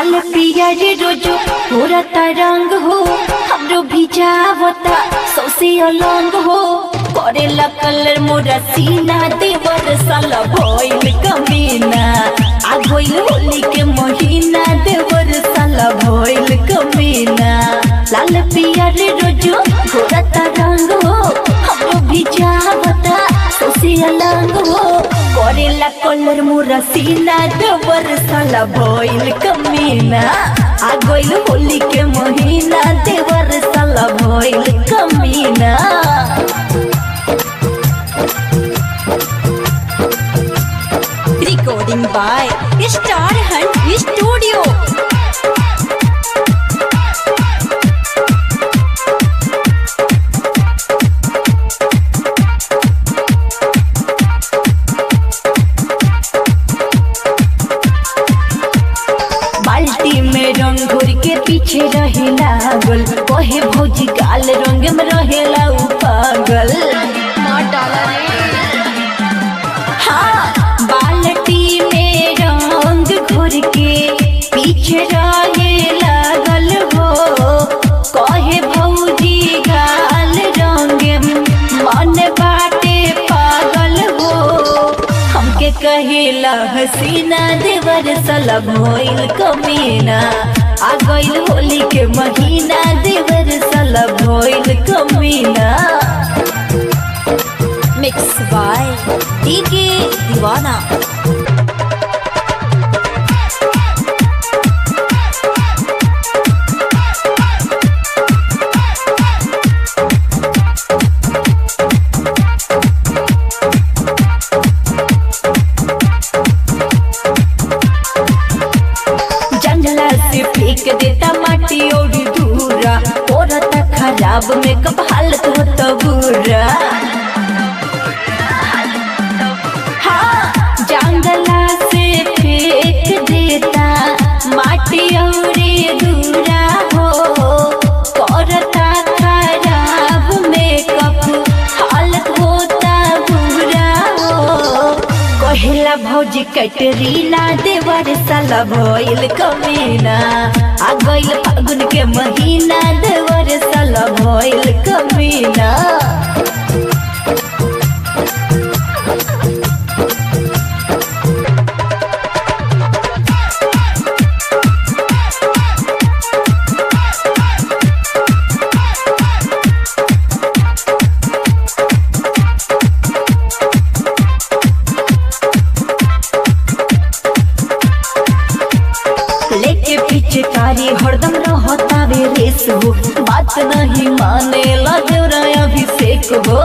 लाल पिया रे रोजो पूरा तरंग हो हमरो भिजावता सौसे अलंग हो करेला कलर मोरा सीना देवर साला भइल कमीना आ गइल होली के महीना देवर साला भइल कमीना लाल पिया रे रोजो पूरा तरंग हो हमरो भिजावता सौसे अलंग हो करेला कलर मोरा सीना देवर साला भइल कमीना आ गइल होली के महीना देवर साला भइल कमीना Recording by Star Hunt Studio. बाल्टी में रंग घोर के पीछे रहे लागल कहे भौजी काल रंग में रहेला उ पागल हाँ बाल्टी में रंग घोर के पीछे रहे लागल हो कहे भौजी गाल रंग में मन बाटे पागल हो हमके कहेला हसीना देवर सला भइल कमीना आ गइल होली के महीना देवर सला भइल कमीना Mixed by DK Divana. जंगला से फेंक देता माटी और दूरा औरत खराब में कब हालत होता बुरा हाँ जंगला से फेंक देता माटी और दूरा हो औरता खराब में कब हालत होता बुरा हो कहेला भौजी कटरीना देवर साला भइल कमीना आ गइल फागुन के महीना देवर साला भइल कमीना लेके पीछे कारी हरदम रहता वे रेस हो बात नहीं माने लगरा अभिषेक हो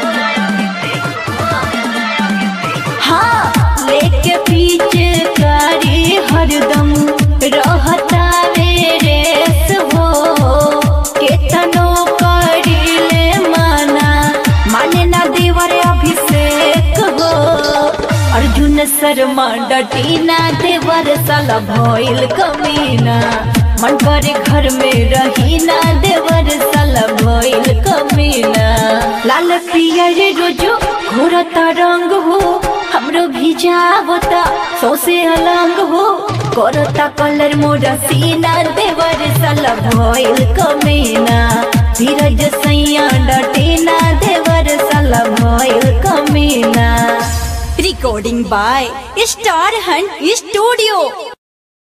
हाँ लेके पीछे कारी हरदम रहता वे रेस हो केतनो करीले माना माने ना देवर अभिषेक हो अर्जुन शर्मा डटीना देवर साला भइल कमीना मन करे घर में रहीना देवर साला भइल कमीना लाल पिया रे रोजो घोरता रंग हो हमरो भिजावता सौसे अलंग हो करता कलर मोरा सीना देवर साला भइल कमीना धीरज सैया डटीना देवर साला भइल कमीना Recording by Star Hunt Studio.